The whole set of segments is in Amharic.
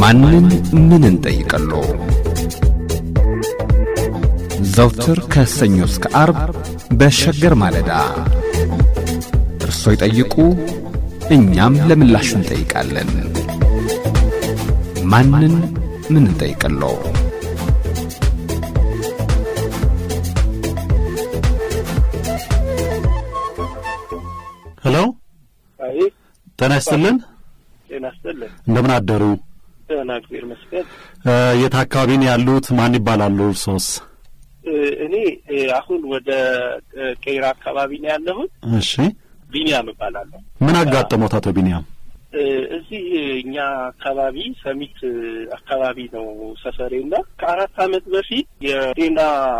ማንን ምን እንጠይቅሎ? ዘውትር ከሰኞ እስከ አርብ በሸገር ማለዳ እርሶ ይጠይቁ፣ እኛም ለምላሹ እንጠይቃለን። ማንን ምን እንጠይቅሎ? ሄሎ፣ አይ ጤና ይስጥልን። ጤና ይስጥልን። እንደምን አደሩ? ደህና እግዚአብሔር ይመስገን። እ፣ የት አካባቢ ነው ያሉት? ማን ይባላሉ እርሶስ? እ፣ እኔ እ፣ አሁን ወደ እ፣ ቄራ አካባቢ ነው ያለሁት። እሺ፣ ቢኒያም እባላለሁ። ምን አጋጠሞት አቶ ቢኒያም? እ፣ እዚህ እኛ አካባቢ ሰሚት እ፣ አካባቢ ነው ሰፈሬና ከአራት ዓመት በፊት የጤና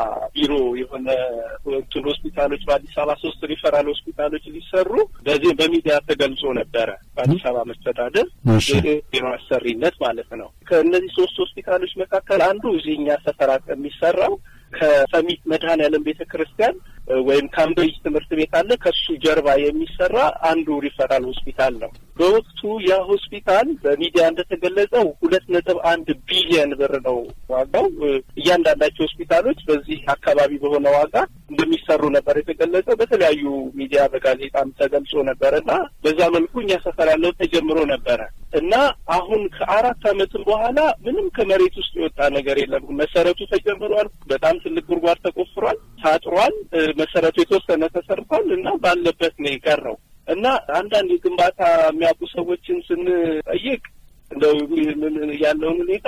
ቢሮ የሆነ እንትን ሆስፒታሎች በአዲስ አበባ ሶስት ሪፈራል ሆስፒታሎች ሊሰሩ በዚህ በሚዲያ ተገልጾ ነበረ። በአዲስ አበባ መስተዳደር እሺ፣ የጤና አሰሪነት ማለት ነው። ከእነዚህ ሶስት ሆስፒታሎች መካከል አንዱ እዚህ እኛ ሰፈራ የሚሰራው ከሰሚት መድኃኔዓለም ቤተ ክርስቲያን እ፣ ወይም ካምብሪጅ ትምህርት ቤት አለ። ከሱ ጀርባ የሚሰራ አንዱ ሪፈራል ሆስፒታል ነው። በወቅቱ ያ ሆስፒታል በሚዲያ እንደተገለጸው ሁለት ነጥብ አንድ ቢሊየን ብር ነው ዋጋው። እ፣ እያንዳንዳቸው ሆስፒታሎች በዚህ አካባቢ በሆነ ዋጋ እንደሚሰሩ ነበር የተገለጸው። በተለያዩ ሚዲያ በጋዜጣም ተገልጾ ነበረ እና በዛ መልኩ እኛ ሰፈር ያለው ተጀምሮ ነበረ እና አሁን ከአራት ዓመትም በኋላ ምንም ከመሬት ውስጥ የወጣ ነገር የለም። መሰረቱ ተጀምሯል። በጣም ትልቅ ጉድጓድ ተቆፍሯል፣ ታጥሯል። እ፣ መሰረቱ የተወሰነ ተሰርቷል እና ባለበት ነው የቀረው እና አንዳንድ የግንባታ የሚያውቁ ሰዎችን ስንጠይቅ እንደው ምን ያለውን ሁኔታ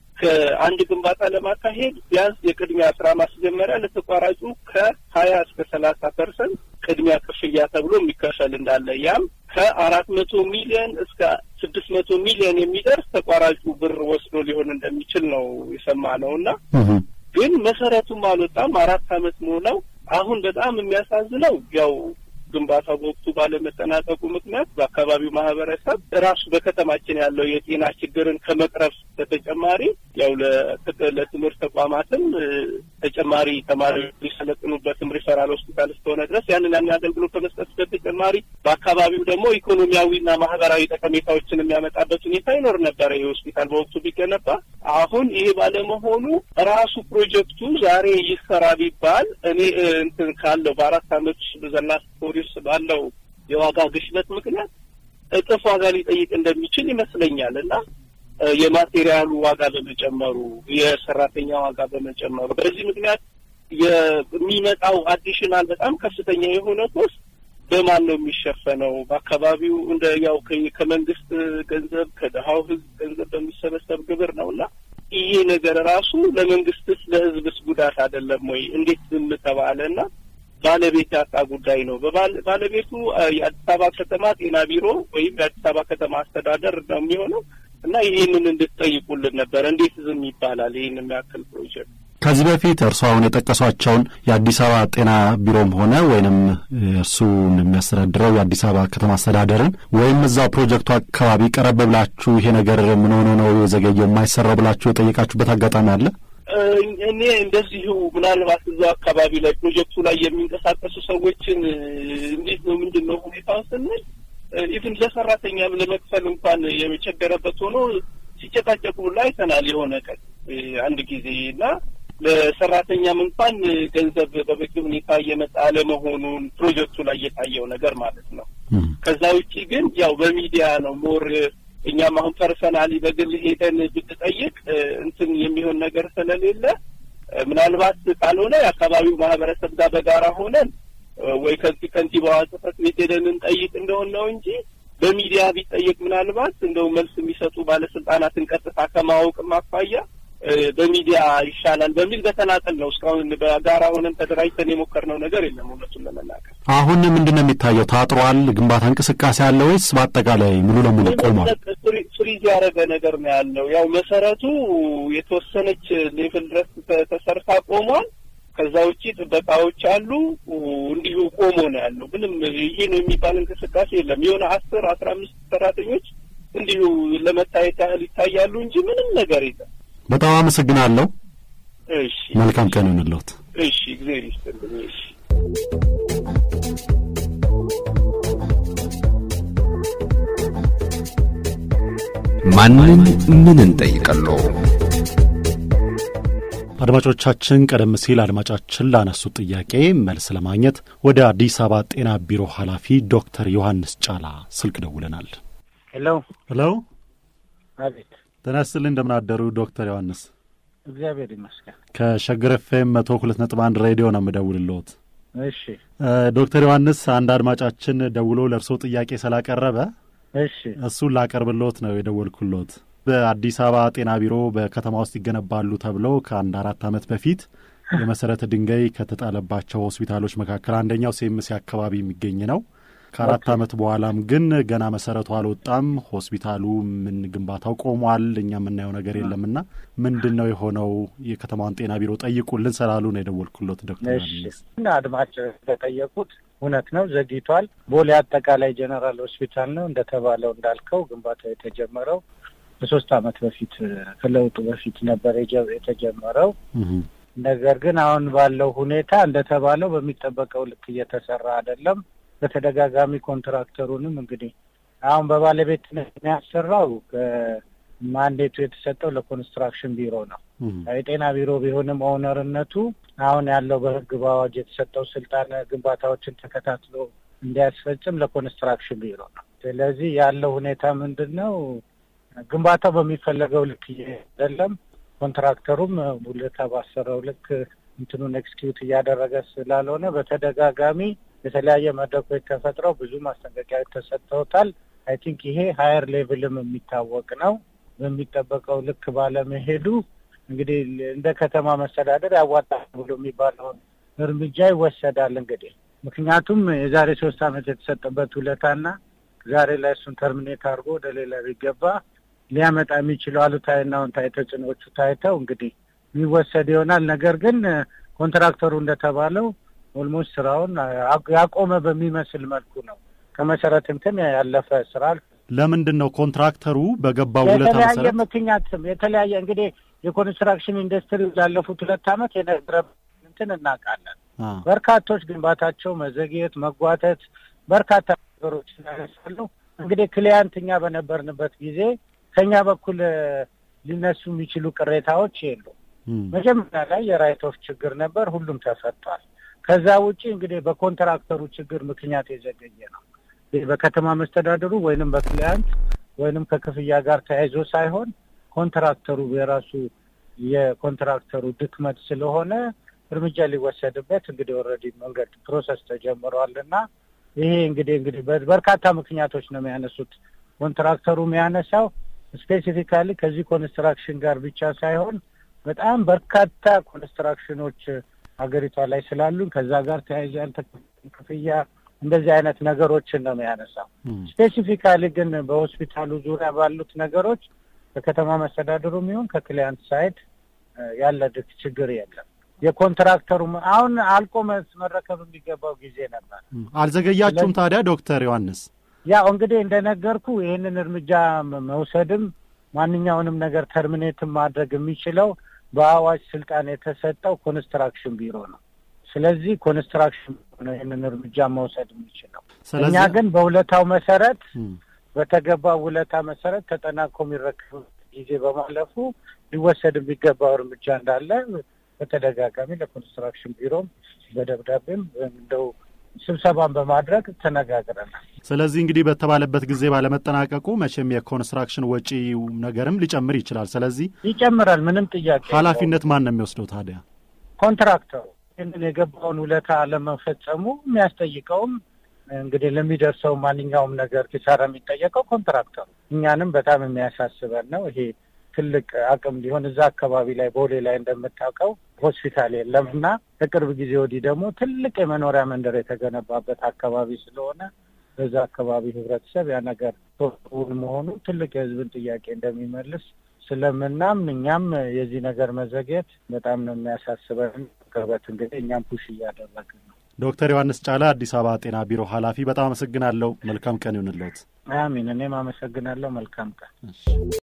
ከአንድ ግንባታ ለማካሄድ ቢያንስ የቅድሚያ ስራ ማስጀመሪያ ለተቋራጩ ከሀያ እስከ ሰላሳ ፐርሰንት ቅድሚያ ክፍያ ተብሎ የሚከፈል እንዳለ ያም ከአራት መቶ ሚሊዮን እስከ ስድስት መቶ ሚሊዮን የሚደርስ ተቋራጩ ብር ወስዶ ሊሆን እንደሚችል ነው የሰማነው እና እህ፣ ግን መሰረቱም አልወጣም። አራት አመት ሞላው። አሁን በጣም የሚያሳዝነው ያው ግንባታው በወቅቱ ባለመጠናቀቁ ምክንያት በአካባቢው ማህበረሰብ ራሱ በከተማችን ያለው የጤና ችግርን ከመቅረፍ በተጨማሪ ያው ለት- ለትምህርት ተቋማትም እ፣ ተጨማሪ ተማሪዎች ሊሰለጥኑበትም ሪፈራል ሆስፒታል እስከሆነ ድረስ ያንን ያን አገልግሎት ከመስጠት በተጨማሪ በአካባቢው ደግሞ ኢኮኖሚያዊና ማህበራዊ ጠቀሜታዎችን የሚያመጣበት ሁኔታ ይኖር ነበረ። ይህ ሆስፒታል በወቅቱ ቢገነባ አሁን ይሄ ባለመሆኑ ራሱ ፕሮጀክቱ ዛሬ ይሰራ ቢባል እኔ እ፣ እንትን ካለው በአራት አመት ዘና ፖሊስ ባለው የዋጋ ግሽበት ምክንያት እጥፍ ዋጋ ሊጠይቅ እንደሚችል ይመስለኛል እና እ፣ የማቴሪያሉ ዋጋ በመጨመሩ የሰራተኛ ዋጋ በመጨመሩ በዚህ ምክንያት የሚመጣው አዲሽናል በጣም ከፍተኛ የሆነ ኮስት በማን ነው የሚሸፈነው? በአካባቢው እንደ ያው ከ- ከመንግስት ገንዘብ ከድሀው ህዝብ ገንዘብ በሚሰበሰብ ግብር ነው እና ይሄ ነገር ራሱ ለመንግስትስ ለህዝብስ ጉዳት አይደለም ወይ? እንዴት ዝም ተባለ? እና ባለቤት ያጣ ጉዳይ ነው። በባለ- ባለቤቱ አ፣ የአዲስ አበባ ከተማ ጤና ቢሮ ወይም የአዲስ አበባ ከተማ አስተዳደር ነው የሚሆነው እና ይህንን እንድትጠይቁልን ነበር። እንዴት ዝም ይባላል? ይህን የሚያክል ፕሮጀክት ከዚህ በፊት እርሱ አሁን የጠቀሷቸውን የአዲስ አበባ ጤና ቢሮም ሆነ ወይንም እርሱን የሚያስተዳድረው የአዲስ አበባ ከተማ አስተዳደርን ወይም እዛው ፕሮጀክቱ አካባቢ ቀረብ ብላችሁ ይሄ ነገር ምን ሆኖ ነው የዘገየው የማይሰራው ብላችሁ የጠየቃችሁበት አጋጣሚ አለ? እ፣ እኔ እንደዚሁ ምናልባት እዛው አካባቢ ላይ ፕሮጀክቱ ላይ የሚንቀሳቀሱ ሰዎችን እ፣ እንዴት ነው ምንድን ነው ሁኔታው ስንል ኢቭን ለሰራተኛም ለመክፈል እንኳን የሚቸገረበት ሆኖ ሲጨቃጨቁ ሁላ አይተናል። የሆነ ቀን እ፣ አንድ ጊዜ እና ለሰራተኛም እንኳን እ፣ ገንዘብ በበቂ ሁኔታ እየመጣ አለመሆኑን ፕሮጀክቱ ላይ የታየው ነገር ማለት ነው። እህ፣ ከዛ ውጪ ግን ያው በሚዲያ ነው ሞር እኛም አሁን ፐርሰናሊ በግል ሄደን ብትጠይቅ እ፣ እንትን የሚሆን ነገር ስለሌለ እ፣ ምናልባት ካልሆነ የአካባቢው ማህበረሰብ ጋር በጋራ ሆነን እ፣ ወይ ከዚህ ከንቲባዋ ጽሕፈት ቤት ሄደን እንጠይቅ እንደሆን ነው እንጂ በሚዲያ ቢጠየቅ ምናልባት እንደው መልስ የሚሰጡ ባለስልጣናትን ቀጥታ ከማወቅም አኳያ እ፣ በሚዲያ ይሻላል በሚል በተናጠል ነው እስካሁን በጋራ ሆነን ተደራጅተን የሞከርነው ነገር የለም እውነቱን ለመናገር አሁን ምንድን ነው የሚታየው? ታጥሯል? ግንባታ እንቅስቃሴ አለ ወይስ በአጠቃላይ ሙሉ ለሙሉ ቆሟል? ፍሪ- ፍሪዝ ያደረገ ነገር ነው ያለው። ያው መሰረቱ የተወሰነች ሌቭል ድረስ ተ- ተሰርታ ቆሟል። ከዛ ውጪ ጥበቃዎች አሉ። እንዲሁ ቆሞ ነው ያለው። ምንም ይሄ ነው የሚባል እንቅስቃሴ የለም። የሆነ አስር አስራ አምስት ሰራተኞች እንዲሁ ለመታየት ያህል ይታያሉ እንጂ ምንም ነገር የለም። በጣም አመሰግናለሁ። እሺ መልካም ቀን ይሁንልዎት። እሺ፣ እግዚአብሔር ይስጥልኝ። እሺ ማንን ምን እንጠይቀሎ? አድማጮቻችን ቀደም ሲል አድማጫችን ላነሱት ጥያቄ መልስ ለማግኘት ወደ አዲስ አበባ ጤና ቢሮ ኃላፊ ዶክተር ዮሐንስ ጫላ ስልክ ደውለናል። ሄሎ ሄሎ፣ አቤት። ጤና ይስጥልኝ። እንደምን አደሩ ዶክተር ዮሐንስ? እግዚአብሔር ይመስገን። ከሸገር ኤፍኤም መቶ ሁለት ነጥብ አንድ ሬዲዮ ነው የምደውልልዎት። እሺ ዶክተር ዮሐንስ አንድ አድማጫችን ደውሎ ለእርስዎ ጥያቄ ስላቀረበ እሺ እሱን ላቀርብልዎት ነው የደወልኩልዎት። በአዲስ አበባ ጤና ቢሮ በከተማ ውስጥ ይገነባሉ ተብለው ከአንድ አራት ዓመት በፊት የመሰረተ ድንጋይ ከተጣለባቸው ሆስፒታሎች መካከል አንደኛው ሴምሴ አካባቢ የሚገኝ ነው። ከአራት ዓመት በኋላም ግን ገና መሰረቱ አልወጣም። ሆስፒታሉ ምን ግንባታው ቆሟል። እኛ የምናየው ነገር የለምና ምንድን ነው የሆነው? የከተማዋን ጤና ቢሮ ጠይቁልን ስላሉ ነው የደወልኩሎት ዶክተር እሺ ዮሐንስ። እና አድማጭ እንደጠየቁት እውነት ነው፣ ዘግይቷል። ቦሌ አጠቃላይ ጀነራል ሆስፒታል ነው እንደተባለው እንዳልከው ግንባታው የተጀመረው ከሶስት ዓመት በፊት ከለውጡ በፊት ነበር የጀ- የተጀመረው። እህ፣ ነገር ግን አሁን ባለው ሁኔታ እንደተባለው በሚጠበቀው ልክ እየተሰራ አይደለም። በተደጋጋሚ ኮንትራክተሩንም እንግዲህ አሁን በባለቤትነት የሚያሰራው ማንዴቱ የተሰጠው ለኮንስትራክሽን ቢሮ ነው። እህ፣ የጤና ቢሮ ቢሆንም ኦነርነቱ አሁን ያለው በሕግ በአዋጅ የተሰጠው ስልጣን ግንባታዎችን ተከታትሎ እንዲያስፈጽም ለኮንስትራክሽን ቢሮ ነው። ስለዚህ ያለው ሁኔታ ምንድን ነው? ግንባታው በሚፈለገው ልክ አይደለም። ኮንትራክተሩም ውለታ ባሰረው ልክ እንትኑን ኤክስኪዩት እያደረገ ስላልሆነ በተደጋጋሚ የተለያየ መድረኮች ተፈጥረው ብዙ ማስጠንቀቂያዎች ተሰጥተውታል። አይ ቲንክ ይሄ ሀየር ሌቭልም የሚታወቅ ነው። በሚጠበቀው ልክ ባለመሄዱ እንግዲህ እንደ ከተማ መስተዳደር ያዋጣል ብሎ የሚባለውን እርምጃ ይወሰዳል። እንግዲህ ምክንያቱም የዛሬ ሶስት ዓመት የተሰጠበት ውለታና ዛሬ ላይ እሱን ተርሚኔት አድርጎ ወደ ሌላ ቢገባ ሊያመጣ የሚችለው አሉታዊና አዎንታዊ ተጽዕኖዎቹ ታይተው እንግዲህ የሚወሰድ ይሆናል። ነገር ግን ኮንትራክተሩ እንደተባለው ኦልሞስት ስራውን አ- ያቆመ በሚመስል መልኩ ነው። ከመሰረት እንትን ያለፈ ስራ ለምንድን ነው ኮንትራክተሩ በገባው ውለታ የተለያየ መሰረት ምክንያትም የተለያየ እንግዲህ የኮንስትራክሽን ኢንዱስትሪ ላለፉት ሁለት ዓመት የነበረ እንትን እናውቃለን። አ፣ በርካቶች ግንባታቸው መዘግየት፣ መጓተት በርካታ ነገሮች ያነሳሉ። እንግዲህ ክሊያንት እኛ በነበርንበት ጊዜ ከኛ በኩል እ፣ ሊነሱ የሚችሉ ቅሬታዎች የሉ። እም፣ መጀመሪያ ላይ የራይት ኦፍ ችግር ነበር፣ ሁሉም ተፈቷል። ከዛ ውጪ እንግዲህ በኮንትራክተሩ ችግር ምክንያት የዘገየ ነው። ይህ በከተማ መስተዳድሩ ወይንም በክሊያንት ወይንም ከክፍያ ጋር ተያይዞ ሳይሆን ኮንትራክተሩ የራሱ የኮንትራክተሩ ድክመት ስለሆነ እርምጃ ሊወሰድበት እንግዲህ ኦልሬዲ መንገድ ፕሮሰስ ተጀምሯል እና ይሄ እንግዲህ እንግዲህ በ- በርካታ ምክንያቶች ነው የሚያነሱት። ኮንትራክተሩ የሚያነሳው ስፔሲፊካሊ ከዚህ ኮንስትራክሽን ጋር ብቻ ሳይሆን በጣም በርካታ ኮንስትራክሽኖች ሀገሪቷ ላይ ስላሉን ከዛ ጋር ተያይዞ ያልተከፈለ ክፍያ እንደዚህ አይነት ነገሮችን ነው የሚያነሳው። እም፣ ስፔሲፊካሊ ግን በሆስፒታሉ ዙሪያ ባሉት ነገሮች ከከተማ መስተዳድሩ የሚሆን ከክሊያንት ሳይድ እ፣ ያለ ድክ ችግር የለም። የኮንትራክተሩ አሁን አልቆ መስ- መረከብ የሚገባው ጊዜ ነበር። እም። አልዘገያችሁም ታዲያ ዶክተር ዮሐንስ? ያው እንግዲህ እንደነገርኩ ይህንን እርምጃ መ- መውሰድም ማንኛውንም ነገር ተርሚኔትም ማድረግ የሚችለው በአዋጅ ስልጣን የተሰጠው ኮንስትራክሽን ቢሮ ነው። ስለዚህ ኮንስትራክሽን ቢሮ ነው ይህንን እርምጃ መውሰድ የሚችለው። እኛ ስለዚህ ግን በውለታው መሰረት እም፣ በተገባው ውለታ መሰረት ተጠናቆ የሚረከብ ጊዜ በማለፉ ሊወሰድ የሚገባው እርምጃ እንዳለ በተደጋጋሚ ለኮንስትራክሽን ቢሮም በደብዳቤም እንደው ስብሰባን በማድረግ ተነጋግረናል። ስለዚህ እንግዲህ በተባለበት ጊዜ ባለመጠናቀቁ መቼም የኮንስትራክሽን ወጪ ነገርም ሊጨምር ይችላል። ስለዚህ ይጨምራል፣ ምንም ጥያቄ የለውም። ኃላፊነት ማን ነው የሚወስደው ታዲያ? ኮንትራክተሩ ይህንን የገባውን ውለታ አለመፈጸሙ የሚያስጠይቀውም እንግዲህ ለሚደርሰው ማንኛውም ነገር ኪሳራ የሚጠየቀው ኮንትራክተሩ። እኛንም በጣም የሚያሳስበን ነው። ይሄ ትልቅ አቅም ሊሆን እዛ አካባቢ ላይ ቦሌ ላይ እንደምታውቀው ሆስፒታል የለም እና ከቅርብ ጊዜ ወዲህ ደግሞ ትልቅ የመኖሪያ መንደር የተገነባበት አካባቢ ስለሆነ በዛ አካባቢ ህብረተሰብ ያ ነገር ቶውን መሆኑ ትልቅ የህዝብን ጥያቄ እንደሚመልስ ስለምናምን እኛም የዚህ ነገር መዘግየት በጣም ነው የሚያሳስበን። ቅርበት እንግዲህ እኛም ፑሽ እያደረግን ነው። ዶክተር ዮሐንስ ጫላ አዲስ አበባ ጤና ቢሮ ኃላፊ፣ በጣም አመሰግናለሁ። መልካም ቀን ይሁንልዎት። አሚን። እኔም አመሰግናለሁ። መልካም ቀን። እሺ።